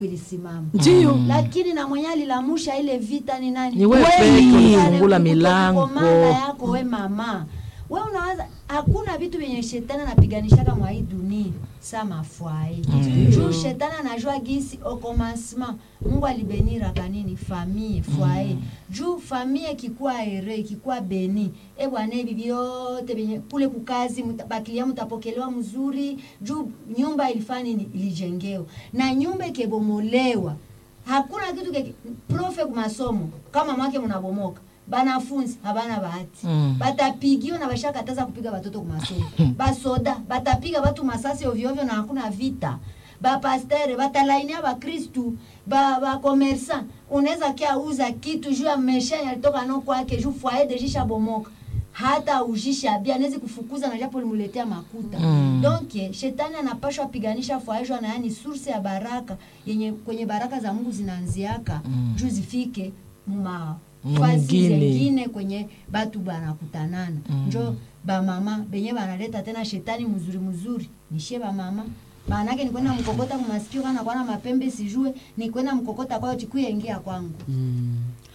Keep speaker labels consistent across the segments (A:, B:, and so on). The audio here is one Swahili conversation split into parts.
A: ilisimama
B: Ndio.
A: lakini na mwenye alilamusha ile vita ni nani?
B: Ni wewe
A: Wewe
B: peke,
A: mwenyewe
B: fungula
A: kuko
B: milango.
A: komanda yako we mama we unawaza hakuna vitu vyenye shetani anapiganishaka mwa hii dunia sa mafwaye juu shetani anajua gisi au commencement mungu alibeniraka nini famille fwaye juu famille ikikuwa ere ikikuwa beni e bwana hivi vyote vyenye kule kukazi muta- bakilia mutapokelewa mzuri juu nyumba ilifanya nini ilijengewa na nyumba ikebomolewa hakuna kitu keke, profe kumasomo kama mwake munabomoka banafunzi habana bahati
B: Mm.
A: batapigiwa na bashakataza kupiga batoto kumasomo basoda batapiga batu masasi ovyoovyo na hakuna vita bapastere batalainia bakristu bakomersa ba unaweza kia uza kitu juu ya mesha yalitoka no kwake juu fwaye dejisha bomoka hata ujisha bia anawezi kufukuza na japo limuletea makuta
B: Mm.
A: donc eh, shetani anapashwa piganisha fwaishwa na yani source ya baraka yenye kwenye baraka za mungu zinaanziaka
B: Mm.
A: juu zifike ma
B: Mwingine.
A: fasi zengine kwenye batu banakutanana
B: Mm.
A: njo bamama benye banaleta tena shetani mzuri mzuri nishe bamama maanake nikwenda mkokota kumasikio kana kwana mapembe sijue nikwenda mkokota kwayo chikuya ingia kwangu
C: Mm.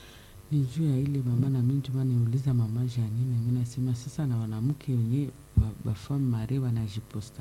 C: ni juu ya ile mama na mimi tuma niuliza mama Janine, mimi nasema sasa na wanamke wenye bafamu mare wanajiposta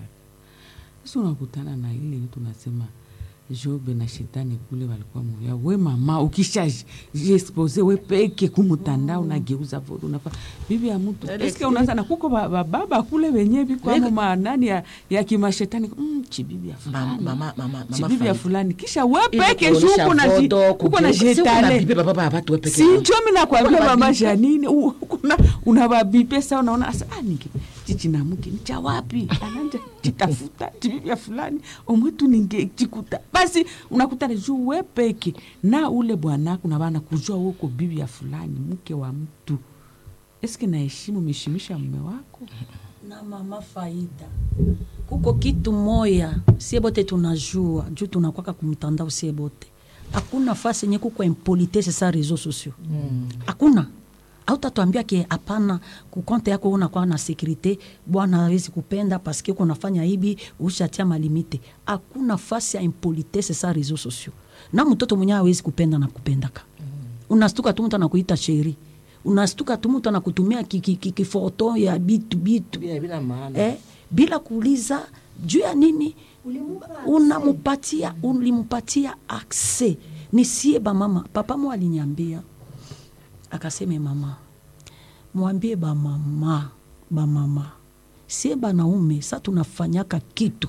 C: sasa, unakutana na ile tunasema Jobe na shetani kule walikuwa muvya we mama, ukisha jiexpose we peke kumutandao unageuza vodo unafa bibi ya mtu
B: Ele-
C: eske unaanza na kuko ba- bababa kule wenye bikwamo manani ya, ya kimashetani mm, chibibi ya
B: Mama,
C: fulani
B: mama, mama, mama
C: chibibi ya
B: Faida.
C: fulani kisha we
B: Ili
C: peke
B: kuonyesha
C: shuko na ji-
B: vodo,
C: kuko na
B: kugeuka. Si uko na
C: jetale
B: bibi baba baba watu we peke
C: si
B: yako.
C: njo mi nakwambia
B: Kuna
C: mama
B: mabibi.
C: Janini, u- kuna unawabipe sa unaona asa ah, ninge chichi namuke ni cha wapi ananja chitafuta chibibia fulani omwetu ninge chikuta basi unakutana juu we peke na ule bwanako na bana kujua woko bibi ya fulani mke wa mtu eske naheshimu umeheshimisha mume wako
D: na mama faida kuko kitu moya sie bote tunajua juu tunakwaka kumtandao sie bote hakuna fasi yenye kuko impolitese sa réseaux sociaux hakuna autatwambia ke hapana kukonte yako unakuwa na sekurite bwana hawezi kupenda paske uko unafanya hivi ushatia malimite hakuna fasi ya impolitese sa réseaux sociaux na mtoto mwenyewe hawezi kupenda na kupendaka unastuka tu mtu anakuita sheri unastuka tu mtu anakutumia ki- ki- ki- kifoto ya bitu bitu
B: Bila- bila maana.
D: eh, bila kuuliza juu ya nini
A: Ulimupa
D: unamupatia ulimupatia akse nisie bamama papa mo aliniambia akaseme mama mwambie bamama bamama sie banaume sa tunafanyaka kitu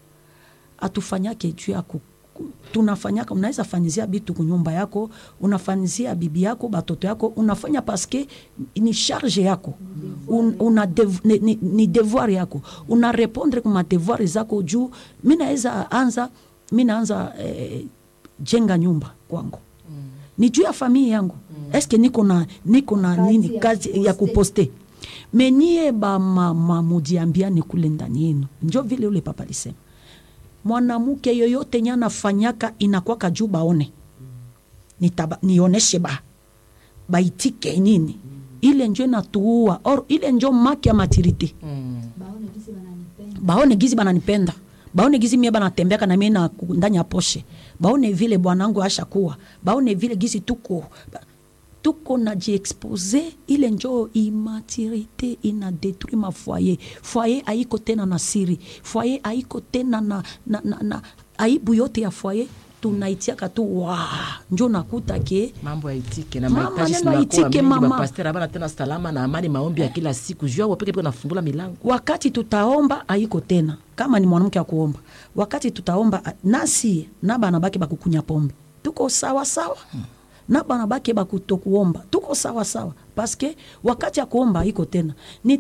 D: atufanyake juu ya ku- ku- tunafanyaka unaweza fanyizia bitu kunyumba yako unafanyizia bibi yako batoto yako unafanya paske ni charge yako Un, una dev, ni, ni, ni devoir yako una répondre kuma devoir zako juu mi naweza anza mi naanza eh, jenga nyumba kwangu ni juu ya famille yangu eske niko na niko na
A: Kazi
D: nini
A: ya
D: kazi ya
A: kuposte.
D: kuposte menie bamama mujiambiane kule ndani yenu njo vile ule papa alisema mwanamke yoyote nye anafanyaka inakwaka juu baone Nitaba, nioneshe ba baitike nini ile njo inatuua or ile njo maki ya matirite
B: Mm.
A: baone gisi bananipenda
D: baone gizi bananipenda baone gizi mie banatembeka na mie na ku- ndani ya poshe baone vile bwanangu ashakuwa baone vile gizi tuko ba- tuko na jiexpose ile njo imaturité ina détruit ma foyer foyer haiko tena na siri foyer haiko tena na, na, na, na aibu yote ya foyer tunaitiaka tu wa njo nakuta ke
B: mambo yaitike na
D: Mama,
B: mahitaji
D: neno
B: zinakuwa
D: yaitike,
B: mingi,
D: mama.
B: bapasteri abana tena salama na amani, maombi ya kila siku juu yao peke peke nafungula milango
D: wakati tutaomba haiko tena kama ni mwanamke wa kuomba wakati tutaomba a- nasi na bana bake bakukunya pombe tuko sawa sawa na bana bake bakutokuomba tuko sawa sawa paske wakati ya kuomba haiko tena ni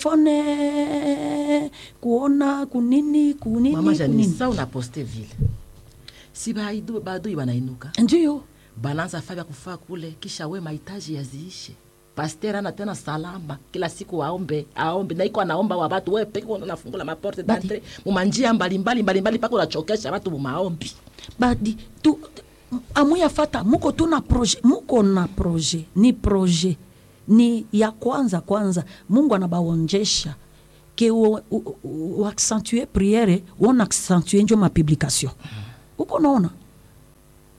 D: telefone kuona kunini kunini
B: mama Janine,
D: kunini
B: sa unaposte vile si baidu- baadui banainuka
D: ndiyo
B: banaanza faa vya kufaa kule, kisha we mahitaji yaziishe. Pasteur ana tena salama kila siku aombe aombe, na iko anaomba wa watu, wewe peke unafungula maporte
D: Badi.
B: d'entrée mumanjia mbalimbali mbalimbali, mpaka unachokesha watu mumaombi.
D: badi tu amuya fata muko tu na projet muko na projet ni projet ni ya kwanza kwanza mungu anabaonjesha ke uaccentue priere uona accentue njo mapublication uko naona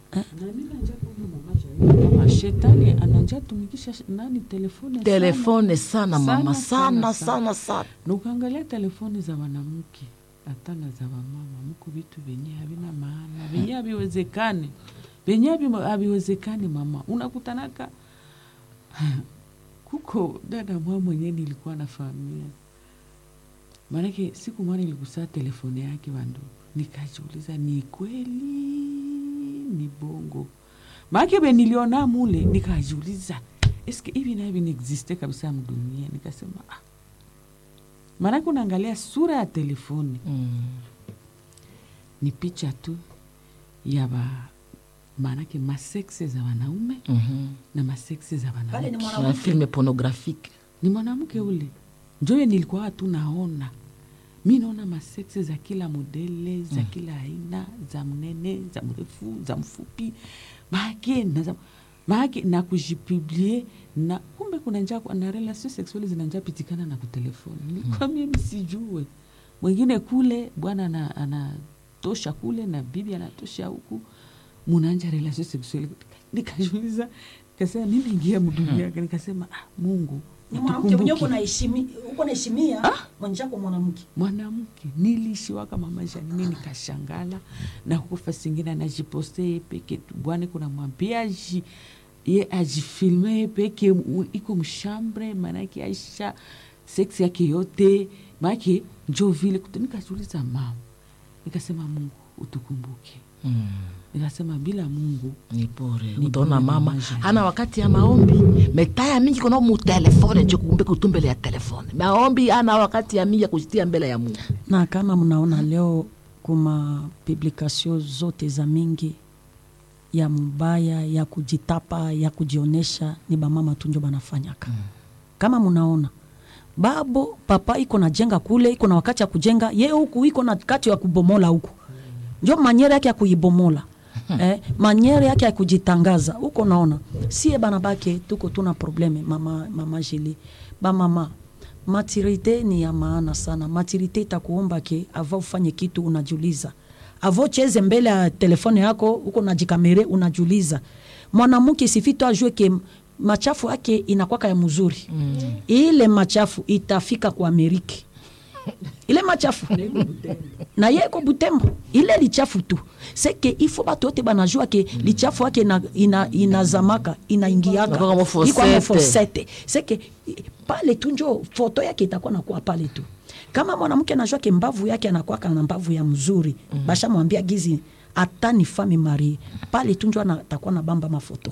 C: Mama, shetani ananja tumikisha sh- nani telefone
B: telefone sana mama
C: Sana,
B: sana
C: sana,
B: sana sana
C: na ukaangalia telefoni za wanamke hata na za wamama muku vitu venye havina maana venye haviwezekani venye havi- haviwezekani mama unakutanaka kuko dada mwa mwenyewe nilikuwa nafahamia maanake siku mwana iligusaa telefoni yake wandu nikajiuliza ni kweli ni bongo maake be niliona mule nikajiuliza eske hivi na hivi niexiste kabisa mdunia nikasema ah. maanake unaangalia sura ya telefoni
B: mm.
C: ni picha tu ya ba maanake maseksi za wanaume
B: mm
C: na maseksi za
D: pale ni
C: wanawake
B: na
D: mwanamke
B: filme pornographique
C: ni mwanamke ule njoye nilikuwa tu naona mi naona maseksi za kila modele za kila aina za mnene za mrefu za mfupi maake na za maake na kujipiblie na kumbe kuna njaa na relation sexuali zinanja pitikana na kutelefoni nilikuwa mimi sijue mwingine kule bwana ana- anatosha kule na bibi anatosha huku munanja relation sexuali nikajuliza nikasema mimi ingia mdunia nikasema ah, mungu
D: ni mwanamke mwenyewe uko
C: utukumbuke.
D: naheshimi- uko naheshimia mwenjako mwanamke
C: mwanamke niliishiwaka mamaisha nini nikashangala na kufa singine anajiposte ye peke tu. bwana kuna mwambia aji ye ajifilme ye peke u- iko mshambre maanake aisha seksi yake yote maanake njo vile kutu- nikajiuliza mama nikasema mungu utukumbuke
B: mm.
C: nikasema bila mungu
B: ni bure
C: Ni
B: utaona
C: bure
B: mama
C: mamaja.
B: hana wakati ya maombi metaya mingi kono mutelefone njo kumbe kutumbele ya telefone maombi ana wakati ya mingi ya kujitia mbele ya mungu
D: na kama mnaona leo kuma publikasio zote za mingi ya mubaya ya kujitapa ya kujionesha ni bamama tu njo banafanyaka kama mnaona babo papa iko na jenga kule iko na wakati ya kujenga ye huku iko na kati ya kubomola huku njo manyere yake ya kuibomola eh, manyere yake ya kujitangaza huko naona sie bana bake tuko tuna probleme mama, mama jili bamama maturite ni ya maana sana maturite itakuomba ke ava ufanye kitu unajiuliza avo cheze mbele ya telefone yako huko najikamere unajiuliza mwanamke sifito ajue ke machafu yake inakwaka ya mzuri mm. ile machafu itafika kwa ameriki ile machafu na ye iko butembo ile lichafu tu seke ifo bato yote banajua ke lichafu yake ina, ina, inazamaka inaingiaka
B: Inakuwa kama fosete.
D: Iko kama fosete seke i- pale tu njo foto yake itakuwa nakuwa pale tu kama mwanamke anajua ke mbavu yake anakwaka na mbavu ya mzuri mm. bashamwambia gizi hata ni fami marie pale tu njo ana- atakuwa na bamba mafoto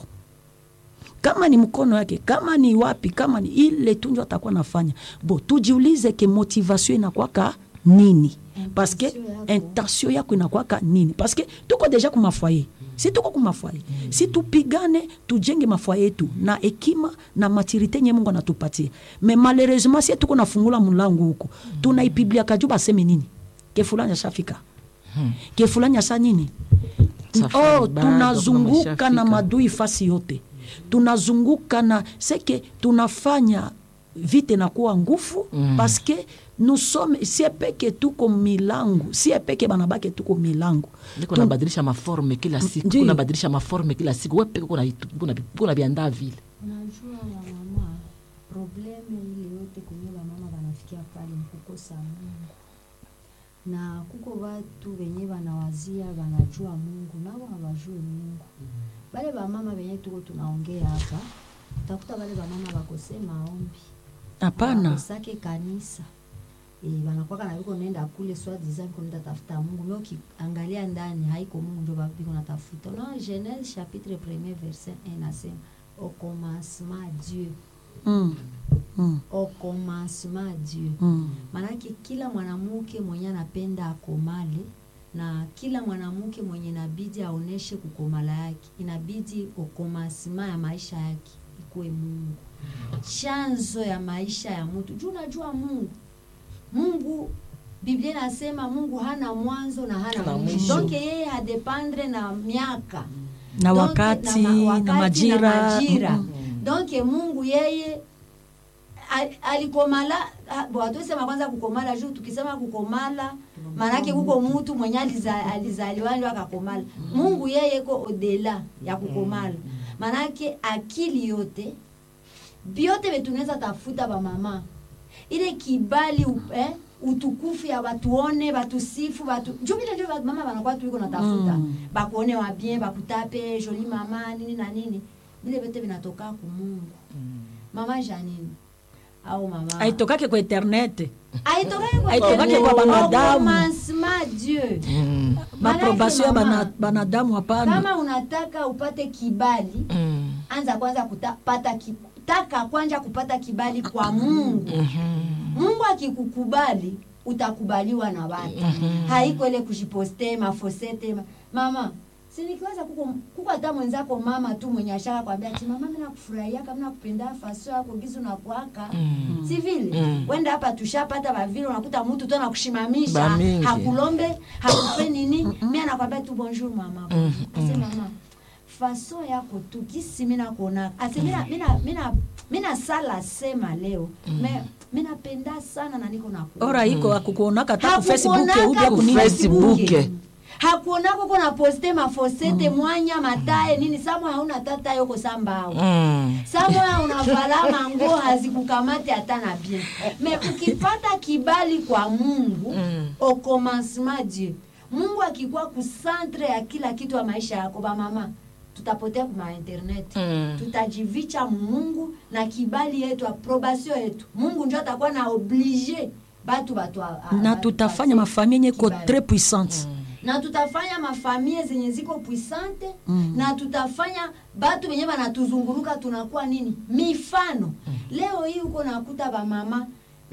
D: kama ni mkono yake kama ni wapi kama ni ile tu njo atakuwa nafanya bo tujiulize ke motivation inakwaka nini paske
A: yako.
D: intention yako inakwaka nini paske tuko deja kumafwaye si tuko kumafwaye si tupigane tujenge mafwaye yetu na hekima na maturite nye mungu anatupatia me malheureusement sie tuko nafungula mulango huko tunaipiblia kaju baseme nini ke fulani ashafika ke fulani asha nini
B: Safari
D: oh,
B: bado
D: tunazunguka
B: kama
D: na
B: ishafika.
D: madui fasi yote tunazunguka na seke tunafanya vite na kuwa nguvu mm. paske nusome sie peke tuko milango sie peke banabake tuko milango
B: niko
D: Tu-
B: nabadilisha maforme kila siku
D: Ndiyo.
B: kunabadilisha maforme kila siku we peke kuna- kuna- kuna viandaa vile
A: unajua wamama probleme ile yote kwenye wamama wanafikia pale ni kukosa mungu na kuko watu wenye wanawazia wanajua mungu nao hawajue mungu bale bamama wenye tuko tunaongea hapa utakuta bale bamama bakose maombi
D: hapana
A: bakosake kanisa e, wanakwaka na viko nenda kule swa disant ko nenda tafuta mungu me ukiangalia ndani haiko mungu njo ba- viko natafuta unaona genese chapitre premier verset 1 nasema au commencement dieu
D: mm. Mm.
A: au commencement dieu
D: Mm.
A: maanake kila mwanamke mwenye anapenda akomale na kila mwanamke mwenye inabidi aoneshe kukomala yake inabidi ukomasima ya maisha yake ikuwe mungu chanzo ya maisha ya mtu juu unajua mungu mungu biblia inasema mungu hana mwanzo na hana
B: Hana
A: mwisho
B: mwisho.
A: donc yeye hadependre na miaka
D: na
A: Donc,
D: wakati
A: ma-
D: na,
A: wakati
D: majira,
A: na majira.
D: Mm.
A: donc mungu yeye al- alikomala ah, bo hatuwezi sema kwanza kukomala juu tukisema kukomala maanake kuko mutu mwenye aliza, alizaliwa ndio akakomala mungu yeye ko odela ya kukomala maanake akili yote vyote vetunaweza tafuta bamama ile kibali u- eh, utukufu ya batuone batusifu batu juu vile ndio mama banakuwa tuiko natafuta
D: Mm.
A: bakuone wa bien bakutape joli mama nini na nini vile vyote vinatoka ku mungu mama janini au mama
D: aitokake kwa internet
A: aitokake kwa
D: Aitokake
A: Mungu.
D: kwa banadamu.
A: Au commencement Dieu
B: Mm.
D: maprobation ya
A: Maanake
D: bana-
A: mama,
D: banadamu hapana
A: kama unataka upate kibali
B: Mm.
A: anza kwanza kupata ki, taka kwanza kupata kibali kwa mungu mungu akikukubali utakubaliwa na watu haiko ile kujiposte mafosete ma, mama sinikiwaza kuko kuko hata mwenzako mama tu mwenye ashaka kwambia ati mama mimi nakufurahia kama nakupenda faso yako gizu na kuaka
B: Mm.
A: si vile
B: Mm.
A: wenda hapa tushapata bavile unakuta mtu tu anakushimamisha
B: Ba mingi.
A: hakulombe hakupe nini mimi anakwambia tu bonjour mama
B: Mm,
A: ase mama faso yako tu kisi mina kuona ase mina mina mina mina sala sema leo me mina penda sana na niko na
D: ora iko akukuonaka ta ku facebook
A: Hakukuonaka
D: ubia
A: ku
D: kunini
B: Facebook.
A: hakuonako kona poste mafosete mwanya matae nini samwe hauna tata yoko sambao
B: Mm.
A: samoya unavala mango hazikukamate hata na bien me ukipata kibali kwa mungu
B: Mm.
A: au commencement dieu mungu akikuwa kusantre ya kila kitu ya maisha yako bamama tutapotea kuma internet
B: Mm.
A: tutajivicha mungu na kibali yetu aprobation yetu mungu njo atakuwa na oblige batu batu a- a-
D: na
A: batu
D: tutafanya
A: basi
D: mafamie yenye ko
A: kibali.
D: tres puissante
A: na tutafanya mafamie zenye ziko puissante
D: Mm.
A: na tutafanya batu wenye banatuzunguruka tunakuwa nini mifano leo hii uko nakuta bamama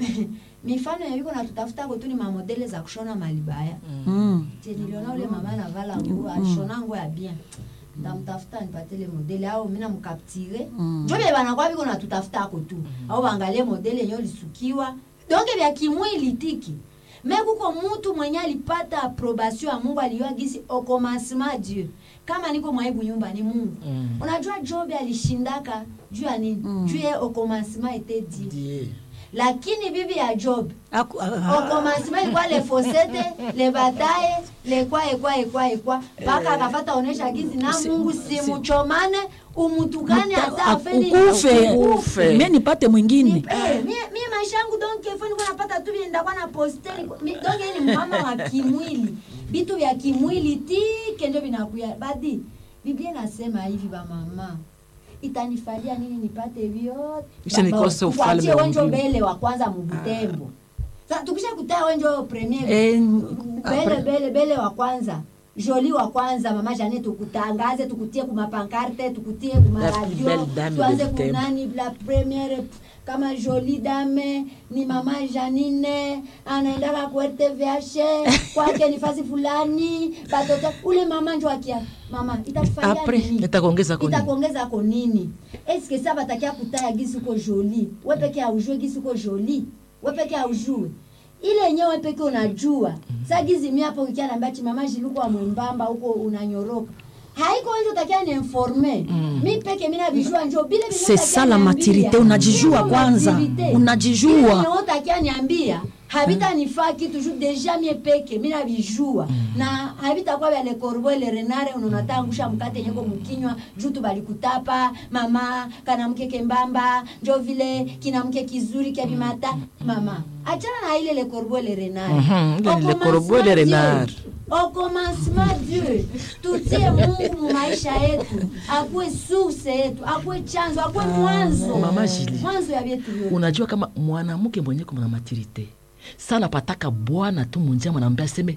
A: mifano yaviko natutafuta ko tu ni mamodele za kushona malibaya
D: Mm.
A: Je, niliona ule mama anavala nguo alishona nguo ya bien ndamtafuta nipate ile modele au mina mkaptire
D: Mm.
A: njo vye banakuwa viko natutafuta ako tu au baangalie modele yenye ulisukiwa donke vya kimwili tiki me kuko mutu mwenye alipata aprobation ya mungu aliyoa gisi au commencement dieu kama niko mwaibu nyumba ni mungu
B: Mm.
A: unajua job alishindaka juu ya nini
D: Mm.
A: juu ye au commencement ete dieu
B: Die.
A: lakini bibi ya job
D: Aku- ah,
A: au commencement ilikuwa le fosete le bataye le kwa ekwa ekwa ekwa mpaka akafata onesha gizi na
D: Si-
A: mungu
D: si-
A: simuchomane umutukane hata
D: ah,
A: afeni
D: ukufe
B: Ukufe.
D: me nipate
A: Ni-
D: mwingine
A: eh, mie mie maisha yangu donc ifo niko napata tu vile ndakuwa na poste niko- mi- donc yeye ni mama wa kimwili vitu vya kimwili tike ndio vinakuya badi biblia inasema hivi bamama itanifalia nini nipate vyote
B: Kisha nikose
A: Baba,
B: ufalme
A: kuachie
B: wa
A: wenjo
B: mbingu.
A: bele wa kwanza mubutembo sasa tukisha kutaa wenjo premier
D: Eh,
A: bele bele bele wa kwanza joli wa kwanza mama jane tukutangaze tukutie kumapankarte tukutie
B: La plus
A: kumaradio
B: belle dame
A: tuanze
B: de Butembo.
A: kunani la premiere kama joli dame ni mama janine anaendaka ku rtvh kwake ni fasi fulani batoto ule mama njo akia mama itakufalia
D: Après,
A: nini
B: itakuongeza ko nini?
A: itakuongeza ko nini eske sa batakia kutaya gisi uko joli we peke aujue gisi uko joli we peke aujue ile yenyewe we peke unajua sa gizi mi hapo ukia naambia chi mama jiluko wa mwembamba huko unanyoroka haiko wenje utakia niinforme mi peke mina vijua njo bile vile
D: C'est
A: utakia
D: ça la
A: niambia.
D: maturité, unajijua
A: Ndio
D: kwanza,
A: maturité.
D: unajijua.
A: Ile yenye wewe utakia niambia havitanifaa kitu juu deja mie peke mina vijua na havitakuwa vya le corbeau le renare unonata angusha mkate yenyeko mkinywa juu tu balikutapa mama kana mke kembamba njo vile kina mke kizuri kya bimata mama achana na ile le corbeau le renare
B: Mhm, ile
A: Au
B: le corbeau le
A: commencement
B: renard.
A: Dieu. Au commencement Dieu tutie Mungu mu maisha yetu akuwe source yetu akuwe chanzo akuwe mwanzo
B: Mama Julie.
A: mwanzo ya vyetu vyote
B: unajua kama mwanamke mwenye kuna maturite sana pataka bwana tu munjia mwanaambia aseme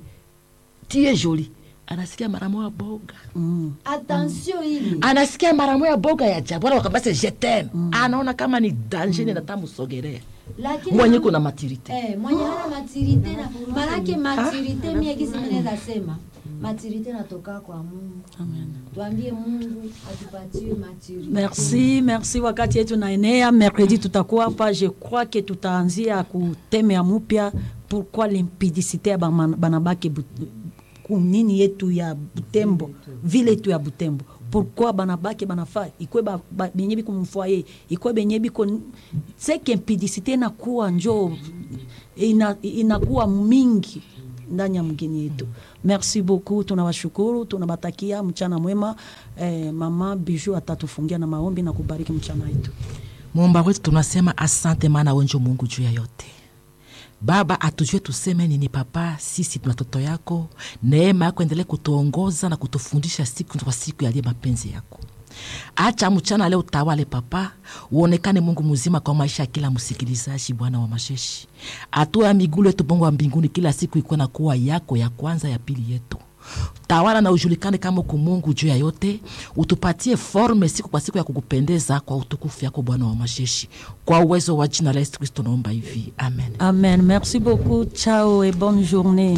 B: tie joli anasikia mara moya boga
D: Mm.
A: attention ile
B: anasikia mara moya boga ya jabu wala wakambase je t'aime anaona kama ni danger mm. natamusogerea
A: lakini
B: mwenye kuna maturite
A: eh, mwenye hana maturite na manake maturite mie gisi minaweza sema maturite natoka kwa Mungu tuambie Mungu atupatie maturite
D: merci merci wakati yetu naenea mercredi tutakuwa hapa je crois que tutaanzia kuteme ya mupya pourquoi limpidicité ya bama- banabake but- kunini yetu ya butembo vile yetu ya butembo pourquoi banabake banafaa ikwe ba- ba- benye biko mfoye ikwe benye biko seke impidicité inakuwa njo ina, inakuwa mingi ndani ya mgini yetu merci beaucoup tunawashukuru tunawatakia mchana mwema eh, mama biju atatufungia na maombi na kubariki mchana wetu
B: muumba wetu tunasema asante maana wenjo mungu juu ya yote baba atujue tuseme nini papa sisi ni watoto yako neema yako endelee kutuongoza na kutufundisha siku kwa siku yaliye mapenzi yako acha mchana leo utawale papa uonekane mungu mzima kwa maisha ya kila msikilizaji bwana wa masheshi hatua ya migulu yetu bongo wa mbinguni kila siku ikuwe na kuwa yako ya kwanza ya pili yetu tawala na ujulikane kama uko mungu juu ya yote utupatie forme siku kwa siku ya kukupendeza kwa utukufu yako bwana wa masheshi kwa uwezo wa jina la yesu kristo naomba hivi amen
D: amen merci beaucoup ciao et bonne journée